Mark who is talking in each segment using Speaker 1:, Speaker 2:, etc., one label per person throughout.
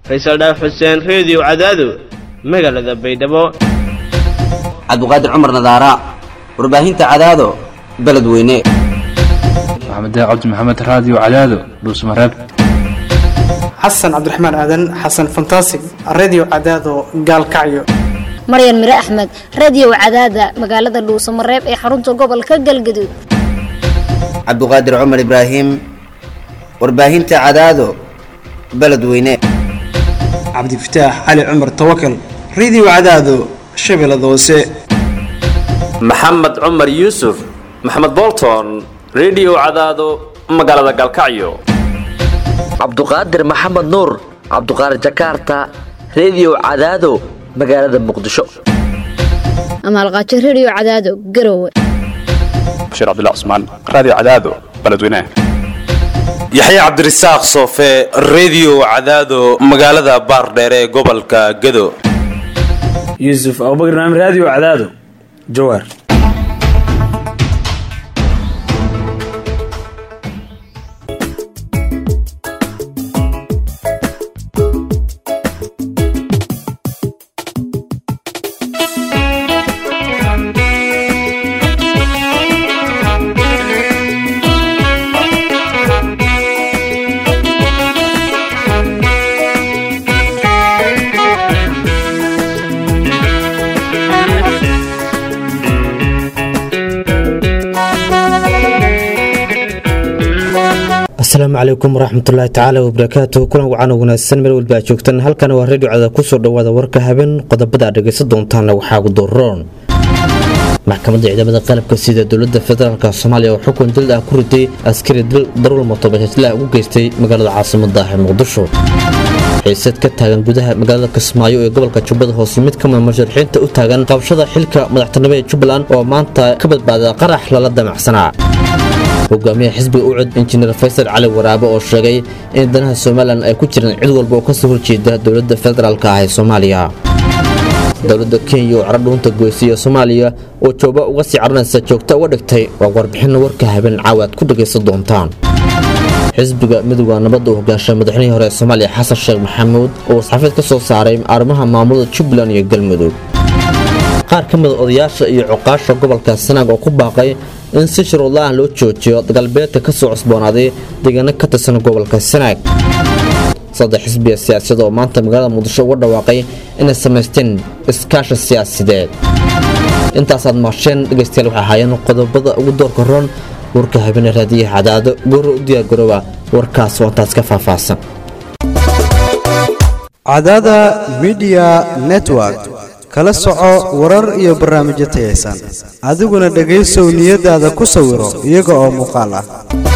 Speaker 1: faysal dhaaf xuseen reediyo cadaado magaalada baydhabo
Speaker 2: cabduqaadir cumar nadaara warbaahinta cadaado beledweyne
Speaker 3: maxamed cabdi maxamed raadiyo cadaado dhuusmareeb
Speaker 4: xasan cabdiraxmaan aadan xasan fantasig redio cadaado gaalkacyo
Speaker 5: maryan mire axmed radio cadaada magaalada dhuusamareeb ee xarunta gobolka galgaduud
Speaker 2: cabduqaadir cumar ibraahim warbaahinta cadaado beledweyne
Speaker 4: cabdifataax cali cumar tawakal redio cadaado shabeellada hoose
Speaker 6: maxamed cumar yuusuf maxamed bolton redio cadaado magaalada gaalkacyo
Speaker 7: cabduqaadir maxamed nuur cabduqaadir jakarta redio cadaado magaalada muqdisho
Speaker 5: amaalqaajo radio cadaado garowe
Speaker 3: bashiir cabdilla cusmaan raadiyo cadaado beledweynaha
Speaker 8: yaxya cabdirasaaq soofe redio cadaado magaalada baardheere ee gobolka gado
Speaker 9: yuusuf abubakar naam raadiyo cadaado jawaar
Speaker 10: asalaamu calaykum waraxmatullaahi tacaala wabarakaatu kulan wacan wanaagsan meel walba aad joogtaan halkan waa redio cada kusoo dhawaada warka habeen qodobada aad dhegaysan doontaana waxaa ugu doroon maxkamadda ciidamada qalabka sida dowlada federaalk soomaaliya oo xukun dil ah ku riday askari dil daruul motobajaajlaha ugu geystay magaalada caasimada ah ee muqdisho xiisad ka taagan gudaha magaalada kismaayo ee gobolka jubbada hoose mid kamida musharaxiinta u taagan qabashada xilka madaxtinimo ee jubbaland oo maanta ka badbaada qarax lala damacsanaa hogaamiyaha xisbiga ucud injineer faysal cali waraabe oo sheegay in danaha somalilan ay ku jiraan cid walba oo kasoo horjeeda dowlada federaalk ah ee soomaaliya dowlada kenya oo cara dhuunta goysay ee soomaaliya oo jooba uga sii caranaysa joogta uga dhigtay waa warbixinna warka habeen caawa aad ku dhagaysan doontaan xisbiga midowda nabadda uu hogaanshay madaxweyihii hore ee soomaaliya xasan sheekh maxamuud oo wasxafiid ka soo saaray arrimaha maamulada jubbaland iyo galmudug qaar ka mida odayaasha iyo cuqaasha gobolka sanaag oo ku baaqay in si shuruudla-ah loo joojiyo dagaalbeedka ka soo cusboonaaday deegaano ka tirsan gobolka sanaag saddex xisbiga siyaasiyad oo maanta magaalada muqdisho uga dhawaaqay inay samaysteen iskaashi siyaasideed intaasaad maasheen dhegaystayaal waxay ahaayeen qodobada ugu doorka roon warka habeenee raadiyaha cadaado gooro u diyaargarooba warkaas oo intaas ka faahfaahsan
Speaker 11: cadaada midiya network kala soco warar iyo barnaamijyo tayaysan adiguna dhegaysow niyadaada ku sawiro iyaga oo muuqaal ah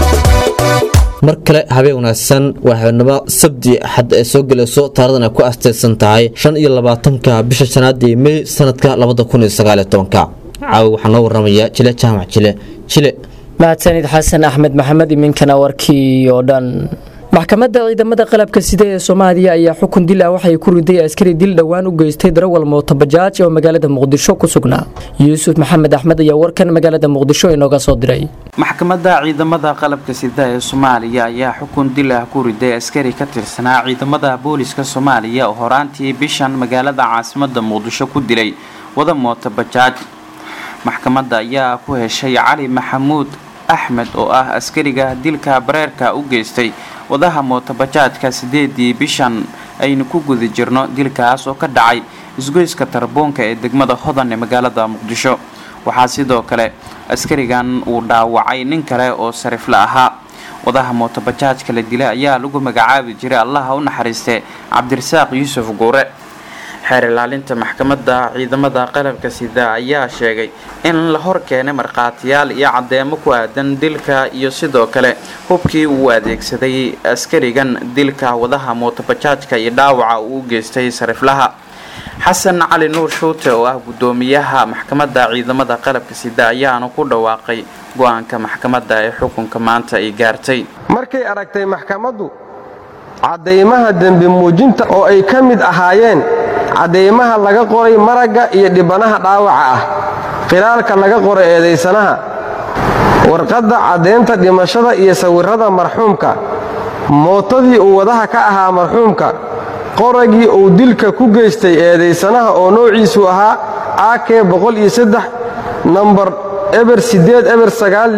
Speaker 10: mar kale habeen wanaagsan waa habeenimo sabdi axad ay soo gelayso taaradan ay ku astaysan tahay shan iyo labaatanka bisha shanaadii mey sanadka labada kun iyo sagaaliyo tobanka caawi waxaa noo waramaya jile jaamac jile jile
Speaker 12: mahadsanid xasan axmed maxamed iminkana warkii oo dhan maxkamadda ciidamada qalabka sida ee soomaaliya ayaa xukun dil ah waxay ku riday askari dil dhowaan u geystay darawal mootobajaaj oo magaalada muqdisho ku sugnaa yuusuf maxamed axmed ayaa warkan magaalada muqdisho inooga soo diray
Speaker 13: maxkamadda ciidamada qalabka sida ee soomaaliya ayaa xukun dil ah ku riday askari ka tirsanaa ciidamada booliska soomaaliya oo horaantii bishan magaalada caasimada muqdisho ku dilay wada mootobajaaj maxkamadda ayaa ku heshay cali maxamuud axmed oo ah askariga dilka bareerka u geystay wadaha mootobajaajka sideedii bishan aynu ku guda jirno dilkaas oo ka dhacay isgoyska tarboonka ee degmada hodan ee magaalada muqdisho waxaa sidoo kale askarigan uu dhaawacay nin kale oo sarifla ahaa wadaha mootobajaajka la dilay ayaa lagu magacaabi jiray allaha u naxariistee cabdirasaaq yuusuf guure xeer ilaalinta maxkamadda ciidamada qalabka sida ayaa sheegay in la hor keenay markhaatiyaal iyo caddeemo ku aadan dilka iyo sidoo kale hubkii uu adeegsaday askarigan dilka wadaha mootobajaajka iyo dhaawaca uu u geystay sariflaha xasan cali nuur shuute oo ah guddoomiyaha maxkamadda ciidamada qalabka sida ayaana ku dhawaaqay go-aanka maxkamadda ee xukunka maanta ay gaartay
Speaker 14: markay aragtay maxkamaddu caddaymaha dembi muujinta oo ay ka mid ahaayeen caddaymaha laga qoray maragga iyo dhibanaha dhaawaca ah qilaalka laga qoray eedaysanaha warqadda caddaynta dhimashada iyo sawirrada marxuumka mootadii uu wadaha ka ahaa marxuumka qoragii uu dilka ku geystay eedaysanaha oo noociisu ahaa ak nambar eber eber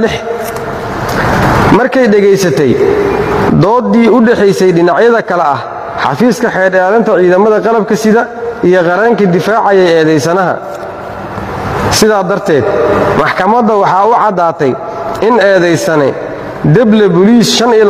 Speaker 14: markay dhegaysatay dooddii u dhexaysay dhinacyada kale ah xafiiska xeerdheeranta ciidamada qalabka sida iyo qareenka difaacaya eedaysanaha sidaa darteed maxkamadda waxaa u caddaatay in eedaysane deble buliis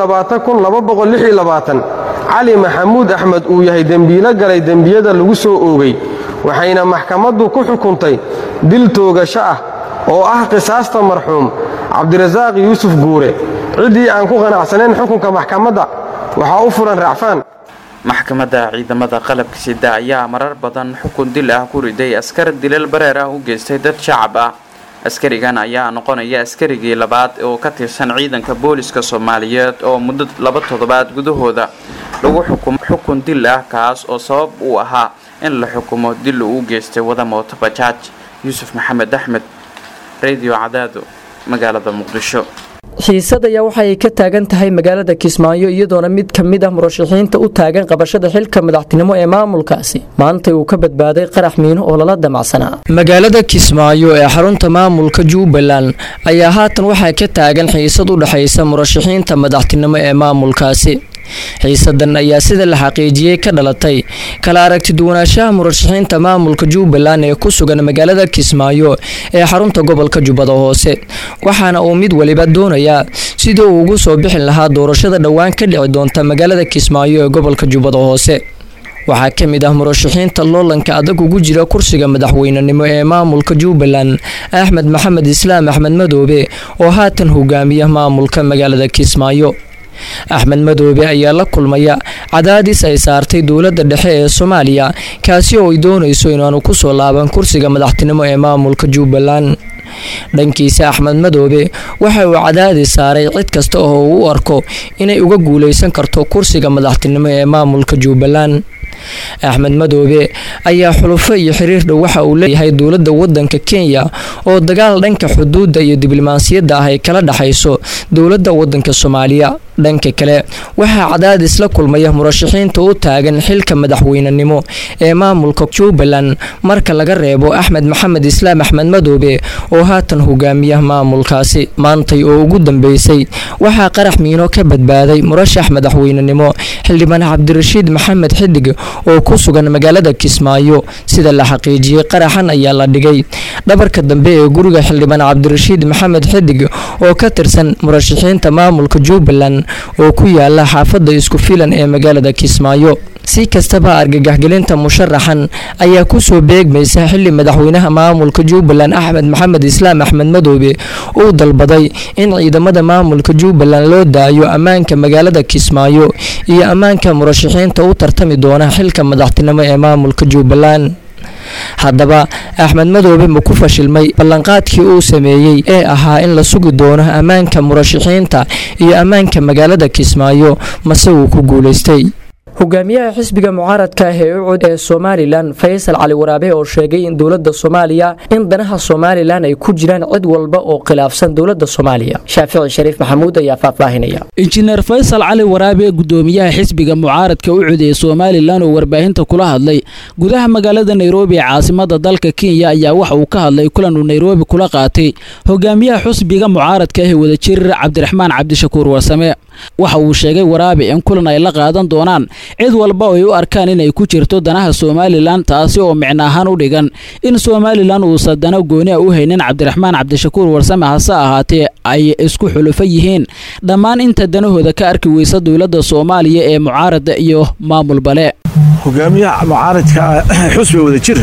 Speaker 14: cali maxamuud axmed uu yahay dembiilo galay dembiyada lagu soo oogay waxayna maxkamaddu ku xukuntay dil toogasho ah oo ah qisaasta marxuum cabdirasaaq yuusuf guure ciddii aan ku qanacsanayn xukunka maxkamadda waxaa u furan racfaan
Speaker 13: maxkamadda ciidamada qalabka sida ayaa marar badan xukun dil ah ku riday askar dilal bareer ah u geystay dad shacab ah askarigan ayaa noqonaya askarigii labaad oo ka tirsan ciidanka booliska soomaaliyeed oo muddo laba toddobaad gudahooda lagu xukumo xukun dil ah kaas oo sabab uu ahaa in la xukumo dil uu u geystay wada mooto bajaaj yuusuf maxamed axmed radio cadaado magaalada muqdisho
Speaker 12: xiisad ayaa waxa ay ka taagan tahay magaalada kismaayo iyadoona mid ka mid ah murashaxiinta u taagan qabashada xilka madaxtinimo ee maamulkaasi maanta uu ka badbaaday qarax miino oo lala damacsanaa magaalada kismaayo ee xarunta maamulka jubbaland ayaa haatan waxaa ka taagan xiisad u dhexaysa murashaxiinta madaxtinimo ee maamulkaasi xiisadan ayaa sida la xaqiijiyey ka dhalatay kala aragtiduwanaanshaha murashaxiinta maamulka jubbaland ee ku sugan magaalada kismaayo ee xarunta gobolka jubbada hoose waxaana uu mid waliba doonayaa sidii uu ugu soo bixi lahaa doorashada dhowaan ka dhici doonta magaalada kismaayo ee gobolka jubbada hoose waxaa ka mid ah murashaxiinta loolanka adag ugu jira kursiga madaxweynenimo ee maamulka jubbaland axmed maxamed islaam axmed madoobe oo haatan hogaamiya maamulka magaalada kismaayo axmed madoobe ayaa la kulmaya cadaadis ay saartay dowladda dhexe ee soomaaliya kaasi oo ay doonayso inaanu kusoo laaban kursiga madaxtinimo ee maamulka jubbaland dhankiisa axmed madoobe waxa uu cadaadis saaray cid kasta oo uu u arko inay uga guuleysan karto kursiga madaxtinimo ee maamulka jubbaland axmed madoobe ayaa xulufo iyo xiriir dhow waxa uu leeyahay dowladda wadanka kenya oo dagaal dhanka xuduudda iyo diblomaasiyadda ah ay kala dhexayso dowladda wadanka soomaaliya dhanka kale waxaa cadaadis la kulmaya murashaxiinta u taagan xilka madaxweynenimo ee maamulka jubbaland marka laga reebo axmed maxamed islaam axmed madoobe oo haatan hogaamiya maamulkaasi maantay oo ugu dambeysay waxaa qarax miino ka badbaaday murashax madaxweynenimo xildhibaan cabdirashiid maxamed xidig oo ku sugan magaalada kismaayo sida la xaqiijiyey qaraxan ayaa la dhigay dhabarka dambe ee guriga xildhibaan cabdirashiid maxamed xidig oo ka tirsan murashaxiinta maamulka jubbaland oo ku yaala xaafadda isku filan ee magaalada kismaayo si kastaba argagaxgelinta musharaxan ayaa kusoo beegmaysa xili madaxweynaha maamulka jubbaland axmed maxamed islaam axmed madoobe uu dalbaday in ciidamada maamulka jubbaland loo daayo ammaanka magaalada kismaayo iyo ammaanka murashaxiinta u tartami doona xilka madaxtinimo ee maamulka jubbaland haddaba axmed madoobe ma ku fashilmay ballanqaadkii uu sameeyey ee ahaa in la sugi doono ammaanka murashaxiinta iyo ammaanka magaalada kismaayo mase wuu ku guulaystay hogaamiyaha xisbiga mucaaradka ah ee ucud ee somalilan faysal cali waraabe oo sheegay in dowladda soomaaliya in danaha somalilan ay ku jiraan cid walba oo khilaafsan dowladda soomaaliya shaafici shariif maxamuud ayaa faahfaahinaya
Speaker 15: injineer faysal cali waraabe gudoomiyaha xisbiga mucaaradka ucud ee somalilan oo warbaahinta kula hadlay gudaha magaalada nairobi ee caasimada dalka kenya ayaa waxa uu ka hadlay kulan uu nairobi kula qaatay hogaamiyaha xisbiga mucaaradka ah ee wadajir cabdiraxmaan cabdishakuur warsame waxa uu sheegay waraabe in kulan ay la qaadan doonaan cid walba oo ay u arkaan inay ku jirto danaha somalilan taasi oo micno ahaan u dhigan in somalilan uusan dano gooni a u haynin cabdiraxmaan cabdishakuur warsame hase ahaatee ay isku xulufo yihiin dhammaan inta danahooda ka arki weysa dowladda soomaaliya ee mucaarada iyo maamul bale
Speaker 16: hogaamiyaha mucaaradka xusbiga wadajir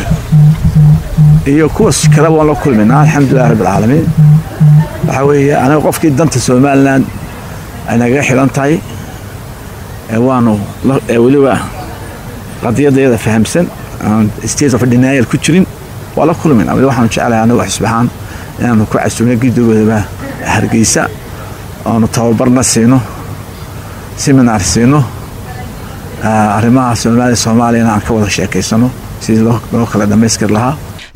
Speaker 16: iyo kuwas kale waan la kulminaa alxamdulilah rabbilcaalamiin waxaa weeye anaga qofkii danta somalilan ay nagaga xidhan tahay waanu weliba qadiyadayada fahamsan aan state of denial ku jirin waa la kulmin weli waxaanu jeclahay anagu xisbahaan inaanu ku casumno gidogoodaba hargeysa oonu tababarna siino seminar siino arrimaha soomaaliya soomaaliyana aan ka wada sheekaysano sidii loo kala dhammayskir lahaa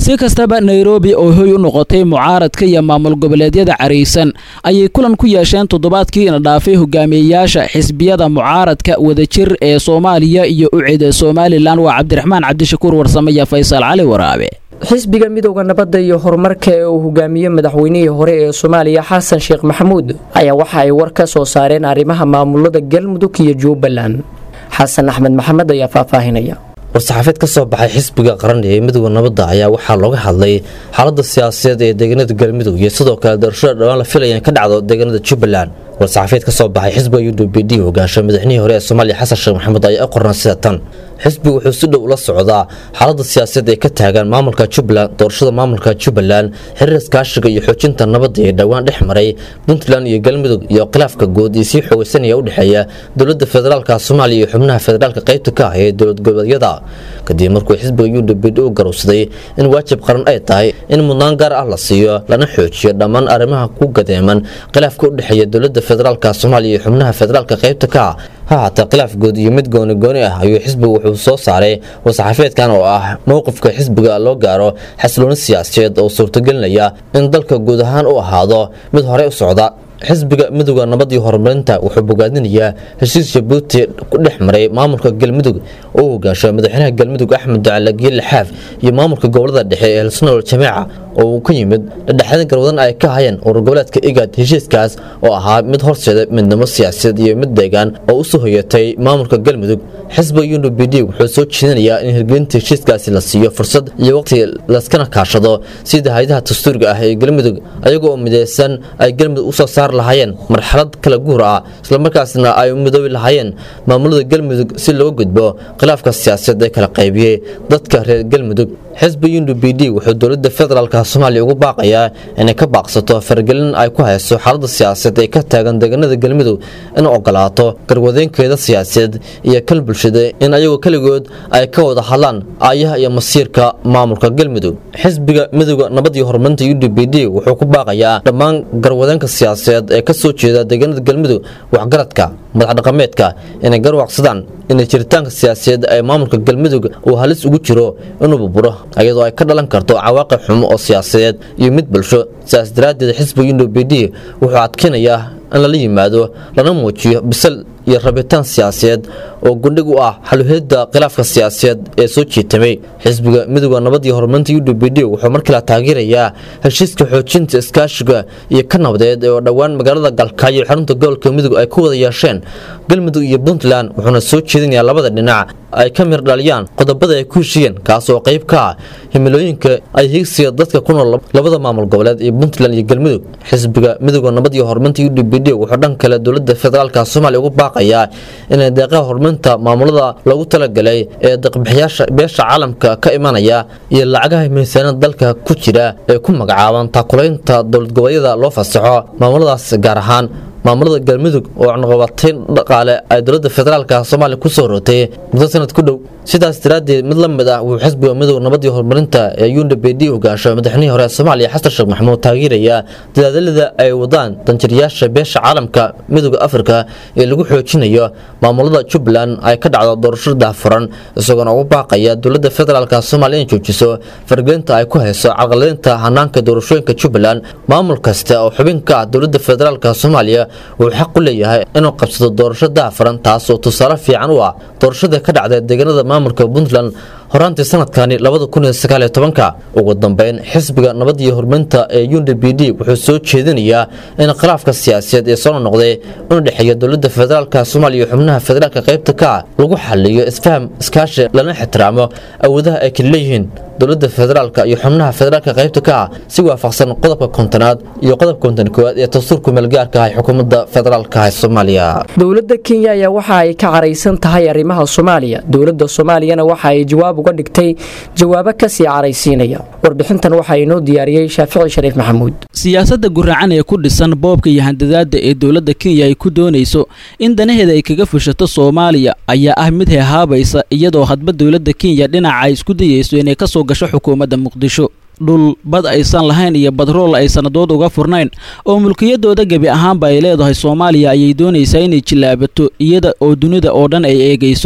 Speaker 15: si kastaba nairobi oo hoy u noqotay mucaaradka iyo maamul goboleedyada caraysan ayay kulan ku yeesheen toddobaadkiina dhaafay hogaamiyeyaasha xisbiyada mucaaradka wadajir ee soomaaliya iyo ucida somalilan waa cabdiraxmaan cabdishakuur warsame iyo faysal cali waraabe
Speaker 12: xisbiga midowda nabadda iyo horumarka ee uu hogaamiye madaxweynihii hore ee soomaaliya xasan sheekh maxamuud ayaa waxa ay war ka soo saareen arrimaha maamulada galmudug iyo jubbaland xasan axmed maxamed ayaa faahfaahinaya
Speaker 10: war-saxaafeed ka soo baxay xisbiga qaran ee midowda nabadda ayaa waxaa looga hadlay xaaladda siyaasadeed ee deegaanada galmudug iyo sidoo kale doorashada dhawaan la filaya in ka dhacdo deegaanada jubbaland war-saxaafeed ka soo baxay xisbiga u d b d hogaansha madaxnihii hore ee soomaaliya xasan sheekh maxamuud ayaa u qornaa sida tan xisbigu wuxuu si dhow ula socdaa xaaladda siyaasadeed ee ka taagan maamulka jubbaland doorashada maamulka jubbaland xiriir iskaashiga iyo xoojinta nabadda ee dhowaan dhex maray puntland iyo galmudug iyo khilaafka guud iyo sii xoogeysanaya u dhexeeya dowladda federaalka soomaaliya iyo xubnaha federaalka qaybta ka ah ee dowlad goboleedyada kadib markuu xisbiga u d b d u garowsaday in waajib qaran ay tahay in mudnaan gaar ah la siiyo lana xoojiyo dhammaan arrimaha ku gadeeman khilaafka u dhexeeya dowladda federaalka soomaaliya iyo xubnaha federaalka qaybta ka ah ha haatee khilaaf guud iyo mid gooni gooni ah ayuu xisbigu wuxuu soo saaray war-saxaafeedkan oo ah mowqifka xisbiga loo gaaro xasilooni siyaasadeed oo suurtagelinaya in dalka guud ahaan u ahaado mid horey u socda xisbiga midowda nabad iyo horumarinta wuxuu bogaadinayaa heshiis jabuuti ku dhex maray maamulka galmudug oo u hogaansho madaxweynaha galmudug axmed ducale giile xaaf iyo maamulka gobolada dhexe ee hilsanool jameeca oo uu ka yimid dhexdhexaadin garwadan ay ka hayeen urur goboleedka igad heshiiskaas oo ahaa mid horseeda midnimo siyaasadeed iyo mid deegaan oo u soo hoyatay maamulka galmudug xisbiga u b d wuxuu soo jeedinayaa in hirgelinta heshiiskaasi la siiyo fursad iyo waqti laskana kaashado sida hay-adaha dastuuriga ah ee galmudug ayagoo mideysan ay galmudug usoo saar lahaayeen marxalad kala guur ah islamarkaasna ay u midoobi lahaayeen maamulada galmudug si looga gudbo khilaafka siyaasadeed ee kala qaybiyey dadka reer galmudug xisbiga u b d wuxuu dowladda federaalka soomaaliya ugu baaqayaa inay ka baaqsato faragelin ay ku hayso xaaladda siyaasadeed ee ka taagan deegaanada galmudug in ogolaato garwadeenkeeda siyaasadeed iyo kal bulshada in ayagoo keligood ay ka wada hadlaan aayaha iyo masiirka maamulka galmudug xisbiga midowda nabad iyo horumarinta u d b d wuxuu ku baaqayaa dhammaan garwadeenka siyaasadeed ee ka soo jeeda deegaanada galmudug waxgaradka madax dhaqameedka inay garwaaqsadaan inay jiritaanka siyaasadeed ee maamulka galmudug uu halis ugu jiro inuu burburo iyadoo ay ka dhalan karto cawaaqib xumo oo siyaasadeed iyo mid bulsho sidaas daraaddeed xisbiga u b d wuxuu adkeynayaa in lala yimaado lana muujiyo bisal iyo rabitaan siyaasadeed oo gundhig u ah xaluheedda khilaafka siyaasadeed ee soo jiitamay xisbiga midowda nabad iyo horumarinta u d b d wuxuu markale taageerayaa heshiiska xoojinta iskaashiga iyo ka nabadeed oo dhowaan magaalada galkaayo xarunta gobolka midug ay ku wada yeesheen galmudug iyo puntland wuxuuna soo jeedinayaa labada dhinac ay ka mir dhaliyaan qodobada ay ku heshiiyeen kaas oo qayb ka ah himilooyinka ay hiigsiga dadka ku nool labada maamul goboleed ee puntland iyo galmudug xisbiga midowda nabad iyo horumarinta u d b d wuxuu dhan kale dowladda federaalka soomaaliya ugu baaqayaa inay deeqaha horumarinta maamulada loogu talagalay ee deeqbixiyaasha beesha caalamka ka imanaya iyo lacagaha miisaanada dalka ku jira ee ku magacaaban taakulaynta dowlad goboleedyada loo fasaxo maamuladaas gaar ahaan maamulada galmudug oo cunaqabatayn dhaqaale ay dowladda federaalka soomaaliya ku soo rotay muddo sanad ku dhow sidaas daraaddeed mid la mid ah wuxuu xisbiga midowda nabad iyo horumarinta ee unda b d hogaansho madaxweynihii hore ee soomaaliya xasan sheekh maxamuud taageerayaa dadaadalada ay wadaan danjirayaasha beesha caalamka midowda afrika ee lagu xoojinayo maamulada jubbaland ay ka dhacdo doorasho daahfuran isagoona ugu baaqaya dowladda federaalka soomaaliya in joojiso fargelinta ay ku hayso carqaladeynta hanaanka doorashooyinka jubbaland maamul kasta oo xubin ka ah dowladda federaalka soomaaliya wuxuu xaq u leeyahay inuu qabsado doorasho daahfuran taas oo tusaale fiican u ah doorashada ka dhacda deegaanada maamulka puntland horaantii sanadkani ugu dambeyn xisbiga nabad iyo horumarinta ee u d b d wuxuu soo jeedinayaa in khilaafka siyaasadeed ee soo noqday inu dhexeeya dowladda federaalka soomaaliya iyo xubnaha federaalka qaybta ka ah lagu xaliyo isfaham iskaashi lana ixtiraamo awoodaha ay kala leeyihiin dowladda federaalka iyo xubnaha federaalka qaybta ka ah si waafaqsan qodobka kontonaad iyo qodobka konton koowaad ee dastuurka meelgaarka ah ee xukuumadda federaalka ah ee soomaaliya
Speaker 12: dowladda kenya ayaa waxa ay ka caraysan tahay arrimaha soomaaliya dowladda soomaaliyana waxa ay jawaab uga dhigtay jawaabo kasii caraysiinaya warbixintan waxaa inoo diyaariyey shaafici shariif maxamuud
Speaker 15: siyaasadda guracan ee ku dhisan boobka iyo handadaada ee dowladda kenya ay ku doonayso in danaheeda ay kaga fushato soomaaliya ayaa ah mid heehaabaysa iyadoo hadba dowladda kenya dhinaca ay isku dayeyso inay ka soo gasho xukuumadda muqdisho dhul bad aysan lahayn iyo badrool ay sannadood uga furnayn oo mulkiyadooda gebi ahaanba ay leedahay soomaaliya ayay doonaysaa inay jillaabato iyada oo dunida oo dhan ay eegayso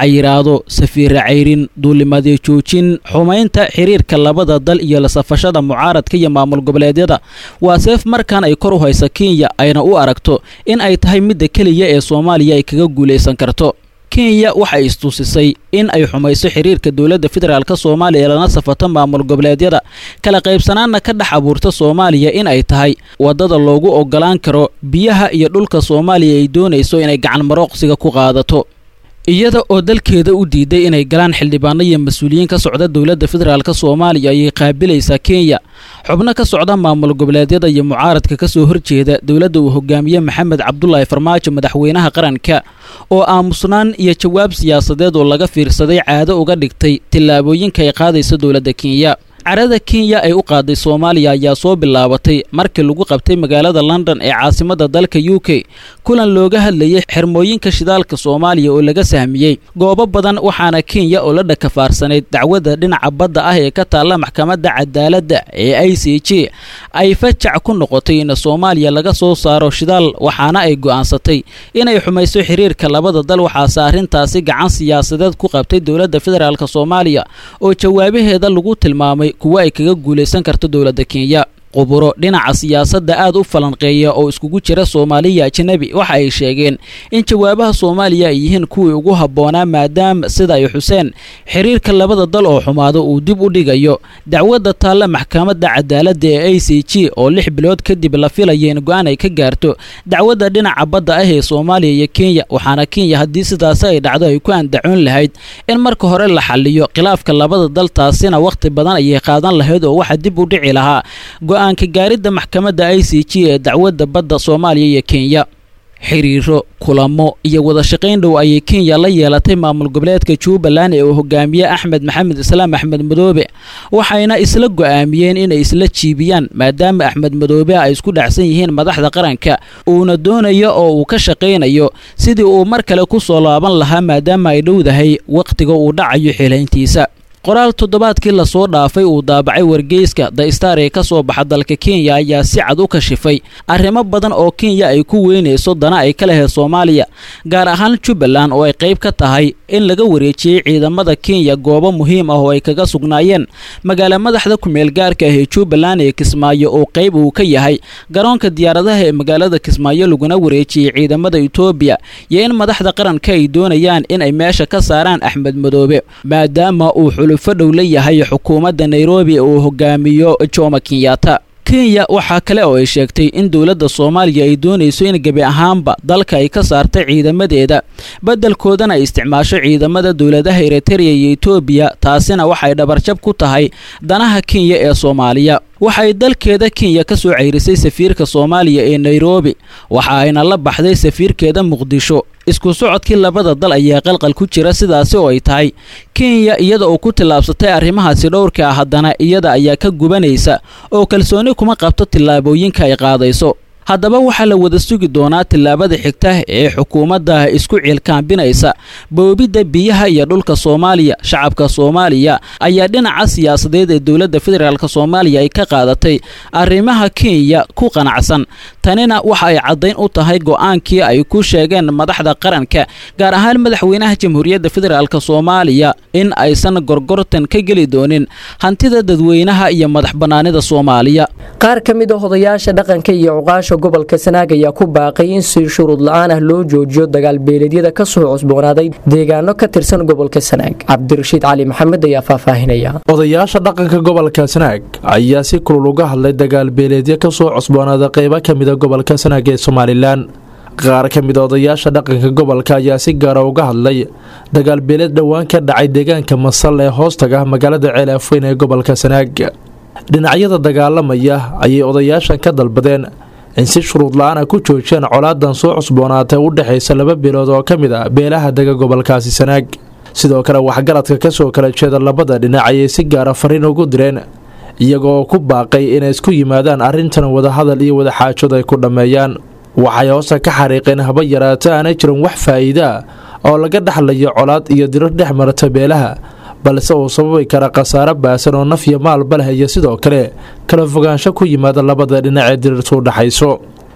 Speaker 15: xayiraado safiira cayrin duulimadii joojin xumaynta xiriirka labada dal iyo la safashada mucaaradka iyo maamul goboleedyada waa seef markan ay kor u haysa kenya ayna u aragto in ay tahay midda keliya ee soomaaliya ay kaga guulaysan karto kenya waxay istusisay in ay xumayso xiriirka dowladda federaalk soomaaliya lana safato maamul goboleedyada kala qaybsanaanna ka dhex abuurta soomaaliya in ay tahay waddada loogu oggolaan karo biyaha iyo dhulka soomaaliya ay doonayso inay gacan marooqsiga ku qaadato iyada oo dalkeeda u diiday inay galaan xildhibaano iyo mas-uuliyiin ka socda dowladda federaalk soomaaliya ayay qaabilaysaa kenya xubno ka socda maamul goboleedyada iyo mucaaradka ka soo horjeeda dowladda uu hogaamiye maxamed cabdulaahi farmaajo madaxweynaha qaranka oo aamusnaan iyo jawaab siyaasadeed oo laga fiirsaday caado uga dhigtay tillaabooyinka ay qaadaysa dowladda kenya carada kenya ay u qaaday soomaaliya ayaa soo bilaabatay markii lagu qabtay magaalada london ee caasimadda dalka u k kulan looga hadlayay xirmooyinka shidaalka soomaaliya oo laga sahmiyey goobo badan waxaana kenya oo la dhakafaarsanayd dacwadda dhinaca badda ah ee ka taalla maxkamadda cadaaladda ee i c j ay fajac ku noqotay in soomaaliya laga soo saaro shidaal waxaana ay go'aansatay inay xumayso xiriirka labada dal waxaase arrintaasi gacan siyaasadeed ku qabtay dowladda federaalk soomaaliya oo jawaabaheeda lagu tilmaamay kuwa ay kaga guulaysan karto dowladda kenya quburo dhinaca siyaasadda aad u falanqeeya oo iskugu jira soomaaliya ajnabi waxa ay sheegeen in jawaabaha soomaaliya ay yihiin kuwii ugu habboonaa maadaama sida ay xuseen xiriirka labada dal oo xumaado uu dib u dhigayo dacwadda taalla maxkamadda cadaaladda ee a c g oo lix bilood kadib la filaya in go-aan ay ka gaarto dacwadda dhinaca badda ah ee soomaaliya iyo kenya waxaana kenya haddii sidaasi ay dhacdo ay ku andacoon lahayd in marka hore la xaliyo khilaafka labada dal taasina wakhti badan ayay qaadan lahayd oo waxa dib u dhici lahaa go-aanka gaaridda maxkamadda i c g ee dacwadda badda soomaaliya iyo kenya xiriiro kulamo iyo wada shaqayn dhow ayay kenya la yeelatay maamul goboleedka jubbaland ee uu hogaamiye axmed maxamed islaam axmed madoobe waxayna isla go'aamiyeen inay isla jiibiyaan maadaama axmed madoobe ay isku dhacsan yihiin madaxda qaranka uuna doonayo oo uu ka shaqaynayo sidii uu mar kale ku soo laaban lahaa maadaama ay dhowdahay wakhtiga uu dhacayo xilayntiisa qoraal toddobaadkii lasoo dhaafay uu daabacay wargeyska the star ee ka soo baxa dalka kenya ayaa si cad u kashifay arrimo badan oo kenya ay ku weynayso dana ay ka lahayd soomaaliya gaar ahaan jubbaland oo ay qayb ka tahay in laga wareejiyey ciidamada kenya goobo muhiim ah oo ay kaga sugnaayeen magaala madaxda kumeel gaarka ah ee jubbaland ee kismaayo oo qayb uu ka yahay garoonka diyaaradaha ee magaalada kismaayo laguna wareejiyey ciidamada etoobiya iyo in madaxda qaranka ay doonayaan in ay meesha ka saaraan axmed madoobe maadaama uu xulufo dhow la yahay xukuumadda nairobi uu hogaamiyo jomo kenyatta kenya waxaa kale oo ay sheegtay in dowladda soomaaliya ay doonayso in gebi ahaanba dalka ay ka saartay ciidamadeeda beddelkoodana ay isticmaasho ciidamada dowladaha eritreya iyo etoobiya taasina waxay dhabarjab ku tahay danaha kenya ee soomaaliya waxay dalkeeda kenya ka soo ceyrisay safiirka soomaaliya ee nairobi waxa ayna la baxday safiirkeeda muqdisho isku socodkii labada dal ayaa qalqal ku jira sidaasi oo ay tahay kenya iyada oo ku tillaabsatay arrimahaasi dhowrka ah haddana iyada ayaa ka gubanaysa oo kalsooni kuma qabto tillaabooyinka ay qaadayso haddaba waxaa la wada sugi doonaa tillaabada xigta ee xukuumadda isku ciilkaambinaysa boobidda biyaha iyo dhulka soomaaliya shacabka soomaaliya ayaa dhinaca siyaasadeed ee dowladda federaalk soomaaliya ay ka qaadatay arrimaha kenya ku qanacsan tanina waxa ay caddayn u tahay go'aankii ay ku sheegeen madaxda qaranka gaar ahaan madaxweynaha jamhuuriyadda federaalk soomaaliya in aysan gorgortan ka geli doonin hantida dadweynaha iyo madax bannaanida soomaaliya
Speaker 12: qaar ka mid a odayaasha dhaqanka iyo cuqaasha gobolka sanaag ayaa ku baaqay in si shuruud la-aan ah loo joojiyo dagaal beeleedyada ka soo cusboonaaday deegaano ka tirsan gobolka sanaag cabdirashiid cali maxamed ayaa faahfaahinaya
Speaker 17: odayaasha dhaqanka gobolka sanaag ayaa si kulul uga hadlay dagaal beeleedyo ka soo cusboonaaday qaybo ka mida gobolka sanaag ee somalilan qaar ka mid a odayaasha dhaqanka gobolka ayaa si gaara uga hadlay dagaal beeleed dhowaan ka dhacay deegaanka masal ee hoostaga magaalada ceelaafweyn ee gobolka sanaag dhinacyada dagaalamaya ayay odayaashan ka dalbadeen in si shuruud la-aana ku joojiyaan colaadan soo cusboonaatay u dhexaysa laba beelood oo ka mid a beelaha dega gobolkaasi sanaag sidoo kale waxgaradka kasoo kala jeeda labada dhinac ayay si gaara fariin ugu direen iyagoo ku baaqay inay isku yimaadaan arrintan wadahadal iyo wadaxaajood ay ku dhammeeyaan waxay hoose ka xariiqeen haba yaraata aanay jirin wax faa'iidaa oo laga dhexlayo colaad iyo dirar dhex marata beelaha balse uu sababi kara khasaare baasan oo naf iyo maalba leh iyo sidoo kale kala fogaansho ku yimaada labada dhinac ee dirirtu u dhexayso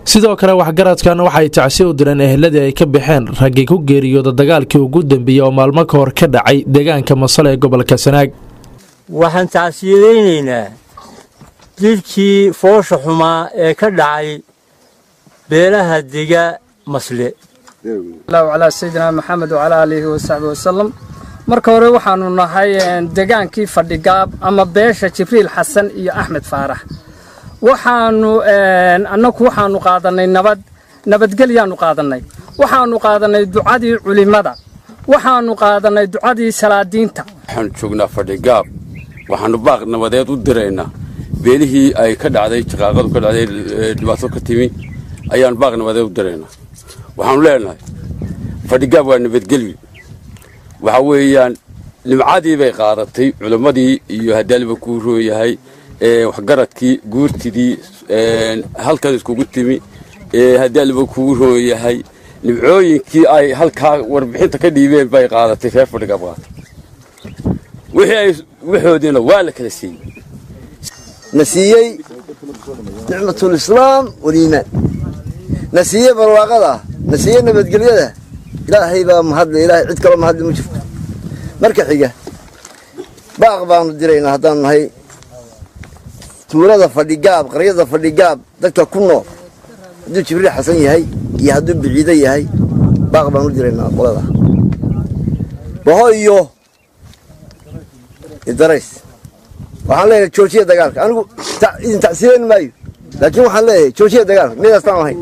Speaker 17: sidoo kale waxgaradkan waxay tacsi u direen eheladii ay ka baxeen raggii ku geeriyooda dagaalkii ugu dambeeyey oo maalmo ka hor ka dhacay deegaanka masale ee gobolka sanaag
Speaker 18: waxaan tacsiyadaynaynaa jidkii foosha xumaa ee ka dhacay beelaha dega masle
Speaker 19: calaa sayidina maxamed wacalaa aalihi wasaxbi wasalam marka hore waxaanu nahay degaankii fadhigaab ama beesha jibriil xasan iyo axmed faarax waxaanu annagu waxaanu qaadanay nabad nabadgelyaanu qaadanay waxaanu qaadanay ducadii culimmada waxaanu qaadanay ducadii salaadiinta
Speaker 20: waxaanu joognaa fadhigaab waxaanu baaq nabadeed u diraynaa beelihii ay ka dhacday shaqaaqadu ka dhacday dhibaato ka timi ayaanu baaq nabadeed u diraynaa waxaanu leenahay fadhigaab waa nabadgelyo waxa weeyaan nimcadii bay qaadatay culimmadii iyo hadaaliba kuu roon yahay waxgaradkii guurtidii halkan iskugu timi hadaaliba kugu roon yahay nimcooyinkii ay halkaa warbixinta ka dhiibeen bay qaadatay reer fadhigaab qaatay wixii ay waxoodiina waa la kala siiyey
Speaker 21: na siiyey nicmatulislaam waliimaan na siiyey barwaaqada na siiyey nabadgelyada ilaahay baa mahadle ilaahay cid kaloo mahadle ma jirto marka xiga baaq baanu diraynaa haddaanu nahay tuulada fadhigaab qaryada fadhigaab dadka ku nool hadduu jibriil xasan yahay iyo hadduu biciido yahay baaq baanu diraynaa qolada baho iyo idarays waxaan leeyahay joojiya dagaalka anigu idin tacsiilan maayo laakiin waxaan leeyahay joojiya dagaalka midaastaan ahayn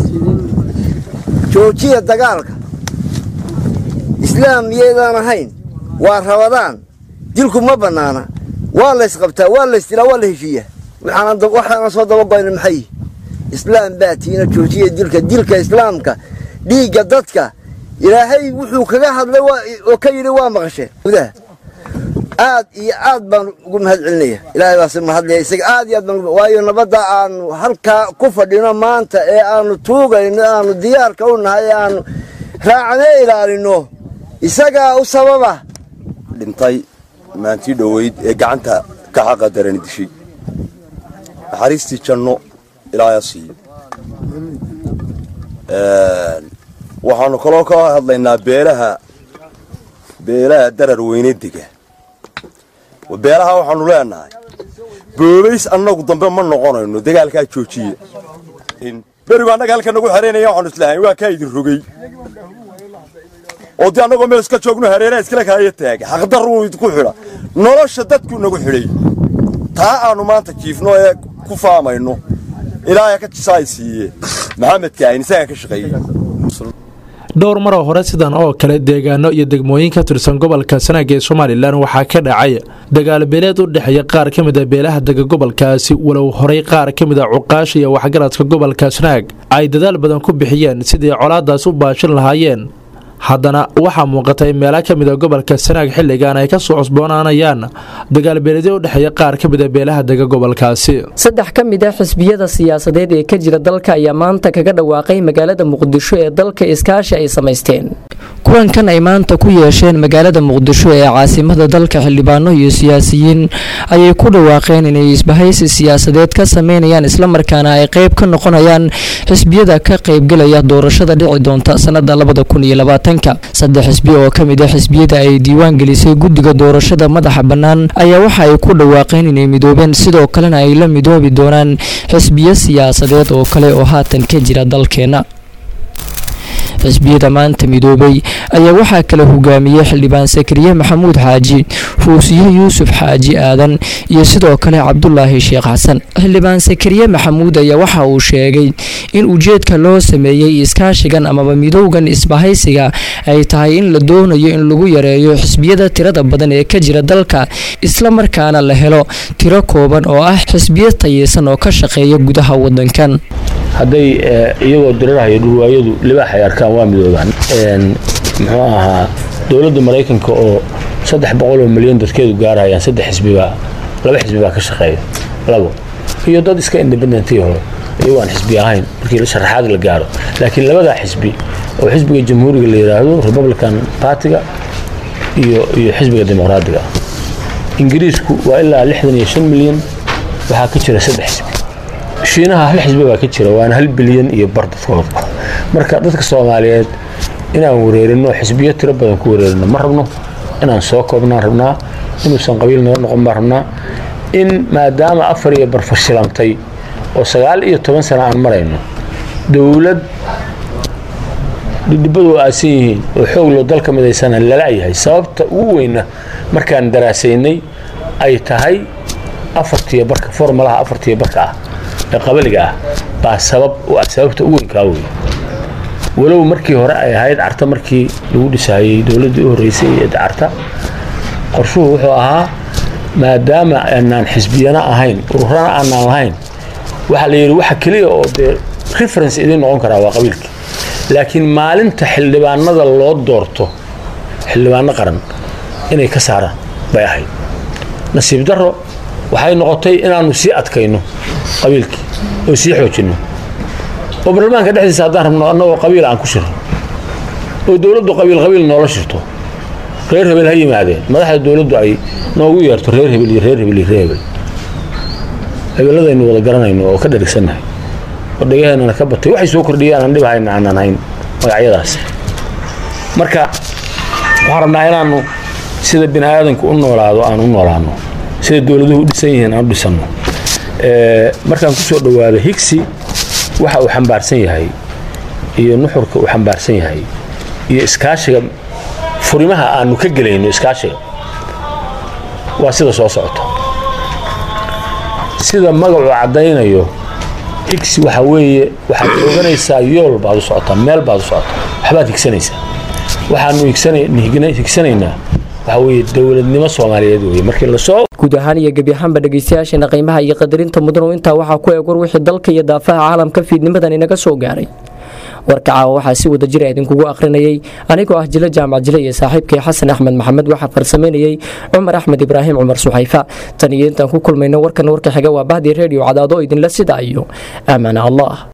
Speaker 21: joojiya dagaalka islaam miyaydaan ahayn waa rabadaan dilku ma bannaana waa laysqabtaa waa laysdilaa waa la heshiiyaa waxaana soo dabagoyna maxay islaam baa tiina joojiya dilka dilka islaamka dhiigga dadka ilaahay wuxuu kaga hadlay oo ka yidhi waa maqasheen gudaha aad iyo aad baan ugu mahad celinaya ilaahay baase mahadlaya isaga aad iyo aad baan waayo nabadda aanu halkaa ku fadhino maanta ee aanu tuugayno aanu diyaarka u nahay ee aanu raacne ilaalino isagaa u sababa
Speaker 22: dhintay maantii dhoweyd ee gacanta ka xaqa darani dishay naxariistii janno ilaaha siiyo waxaanu kaloo ka hadlaynaa beelaha beelaha darar weyne dega beelaha waxaanu leenahay boobays annagu dambe ma noqonayno dagaalkaa joojiya berigu annaga halka nagu xereynaya waxaanu islahayn waa kaa idin rogay oo dee annagoo meel iska joogno hareeraha iskala kaaya taaga xaqdarruu idinku xidha nolosha dadku nagu xidhay taa aanu maanta jiifno ee ku faamayno ilaahay ka jisaay siiye maxamedka ayn isagaa ka shaqeeyey
Speaker 17: dhowr maroo hore sidan oo kale deegaano iyo degmooyin ka tirsan gobolka sanaag ee somalilan waxaa ka dhacay dagaalbeeleed u dhexeeya qaar ka mid a beelaha dega gobolkaasi walow horey qaar ka mid a cuqaasha iyo waxgaradka gobolka sanaag ay dadaal badan ku bixiyeen sidii colaadaas u baashin lahaayeen haddana waxaa muuqatay meelo ka mid a gobolka sanaag xilligan ay ka soo cusboonaanayaan dagaalbeeledyo u dhexeeya qaar ka mid a beelaha dega gobolkaasi
Speaker 12: saddex ka mid a xisbiyada siyaasadeed ee ka jira dalka ayaa maanta kaga dhawaaqay magaalada muqdisho ee dalka iskaashi ay samaysteen kulankan ay maanta ku yeesheen magaalada muqdisho ee caasimada dalka xildhibaano iyo siyaasiyiin ayay ku dhawaaqeen inay isbahaysi siyaasadeed ka sameynayaan islamarkaana ay qayb ka noqonayaan xisbiyada ka qaybgelaya doorashada dhici doonta sanada labada kun iyo labaatanka saddex xisbi oo ka mid a xisbiyada ay diiwaan gelisay guddiga doorashada madaxa bannaan ayaa waxa ay ku dhawaaqeen inay midoobeen sidoo kalena ay la midoobi doonaan xisbiyo siyaasadeed oo kale oo haatan ka jira dalkeena xisbiyada maanta midoobay ayaa waxaa kala hogaamiyey xildhibaan sakariye maxamuud xaaji fuusiye yuusuf xaaji aadan iyo sidoo kale cabdulaahi sheekh xasan xildhibaan sakariye maxamuud ayaa waxa uu sheegay in ujeedka loo sameeyey iskaashigan amaba midowgan isbahaysiga ay tahay in la doonayo in lagu yareeyo xisbiyada tirada badan ee ka jira dalka islamarkaana la helo tiro kooban oo ah xisbiyo tayeysan oo ka shaqeeya gudaha wadankan
Speaker 23: hadday iyagoo dirirahayo dhurwaayadu libaax ay arkaan waa midoobaan muxuu ahaa dowladda maraykanka oo saddex boqol oo milyan dadkeedu gaarayaan saddex xisbibaa laba xisbi baa ka shaqeeya labo iyo dad iska independentiy hore iyagoo aan xisbi ahayn markii sharaxaad la gaaro laakiin labadaa xisbi oo xisbiga jamhuuriga la yidhaahdo republican partiga iyo iyo xisbiga dimuqraadiga ingiriisku waa ilaa lixdan iyo shan milyan waxaa ka jira saddex xisbi shiinaha hal xisbi baa ka jira waana hal bilyan iyo bar dadkooda marka dadka soomaaliyeed inaan wareerino xisbiyo tiro badan ku wareerino ma rabno inaan soo koobnaan rabnaa inuusan qabiil noo noqon baan rabnaa in maadaama afar iyo bar fashilantay oo sagaal iyo toban sano aan marayno dowlad dhidhibadu aasan yihiin oo xoog loo dalka midaysana lalayahay sababta ugu weyna markaan daraasaynay ay tahay afartiyo barka formalaha afartiyo barka ah ee qabaliga ah baa sabab u ah sababta ugu weynkaa wey walow markii hore ay ahayd carta markii lagu dhisayey dowladdii u horreysay ee carta qorshuhu wuxuu ahaa maadaama aanaan xisbiyana ahayn ururana aanaan lahayn waxaa la yidhi waxa keliya oo dee reference idiin noqon karaa waa qabiilkii laakiin maalinta xildhibaanada loo doorto xildhibaano qaran inay ka saaraan bay ahayd nasiib darro waxay noqotay inaannu sii adkayno qabiilkii oo sii xoojinno oo baarlamaanka dhexdiisa haddaan rabno annagoo qabiil aan ku shirno oo dowladdu qabiil qabiil noola shirto reer hebel ha yimaadeen madaxda dowladdu ay noogu yeerto reer hebel iyo reer hebel iyo reer hebel hebeladaynu wada garanayno oo ka dharigsannahay oo dhagaheennana ka batay waxay soo kordhiyeen aan dhibahayna aanan hayn magacyadaas marka waxaan rabnaa inaannu sida bini aadanku u noolaado aan u noolaano sida dowladuhu u dhisan yihiin aan u dhisanno markaan ku soo dhowaado higsi waxa uu xambaarsan yahay iyo nuxurka uu xambaarsan yahay iyo iskaashiga furimaha aanu ka gelayno iskaashiga waa sida soo socota sida magacu caddaynayo higsi waxa weeye waxaad oganaysaa yool baad u socotaa meel baad u socotaa waxbaad higsanaysaa waxaanu higsanaynaa waxa weeye dowladnimo soomaaliyeed weye markii lasoo
Speaker 12: guud ahaan iyo gebi ahaanba dhegaystayaasheena qiimaha iyo qadarinta mudanu intaa waxaa ku eeg war wixii dalka iyo daafaha caalamka fiidnimadan inaga soo gaaray warka caawa waxaa si wada jira idinkugu akhrinayay anigoo ah jilo jaamac jile iyo saaxiibkii xasan axmed maxamed waxaa farsamaynayey cumar axmed ibraahim cumar suxayfa tan iyo intaan ku kulmayno warkan warka xiga waa bahdii reediyo cadaado idinla sida iyo aamana allah